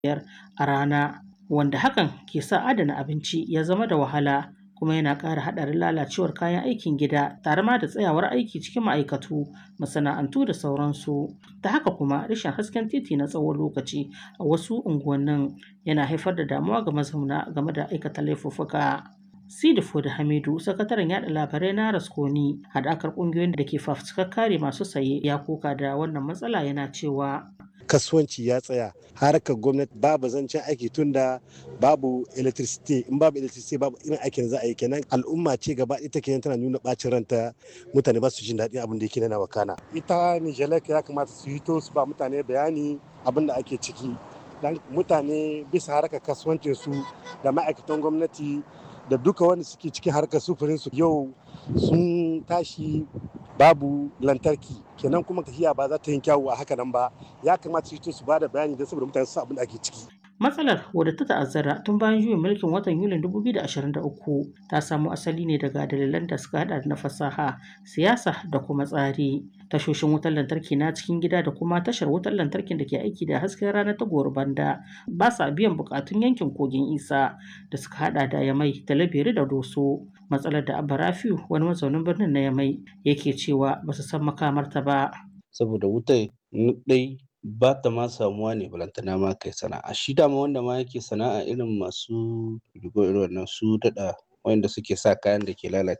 biyar a rana wanda hakan ke sa adana abinci ya zama da wahala kuma yana ƙara haɗarin lalacewar kayan aikin gida tare ma da tsayawar aiki cikin ma'aikatu masana'antu da sauransu ta haka kuma rashin hasken titi na tsawon lokaci a wasu unguwannin yana haifar da damuwa ga mazauna game da aikata laifuffuka Sidi Fodi Hamidu, sakataren yada labarai na Raskoni, haɗakar ƙungiyoyin da ke fafutukar kare masu saye ya koka da wannan matsala yana cewa kasuwanci ya tsaya harkar gwamnati babu zancen aiki tunda babu electricity in babu electricity babu irin aikin za a yi kenan al'umma ce gaba ita kenan tana nuna bacin ranta mutane ba su jin daɗin abin da yake na wakana ita nijelek ya kamata su hito su ba mutane bayani abin da ake ciki dan mutane bisa harkar kasuwancin su da ma'aikatan gwamnati da duka wanda suke cikin harkar sufurin su yau sun tashi babu lantarki kenan kuma tafiya ba za ta yi kyawu a haka nan ba ya kamata su fito su ba da bayani don saboda mutane su abin da ake ciki Matsalar wadda ta ta'azzara tun bayan juyin mulkin watan Yulin 2023 ta samo asali ne daga dalilan da suka hada na fasaha, siyasa da kuma tsari. Tashoshin wutar lantarki na cikin gida da kuma tashar wutar lantarkin da ke aiki da hasken rana ta banda ba sa biyan bukatun yankin kogin isa da suka hada da yamai talabiri da doso matsalar da abba rafiu wani mazaunin birnin na yamai yake cewa ba su san makamarta ba saboda wutar dai ba ta ma samuwa ne balantana ma kai sana'a shi dama wanda ma yake sana'a irin masu rigo irin wannan su daɗa wanda suke sa kayan da ke lalace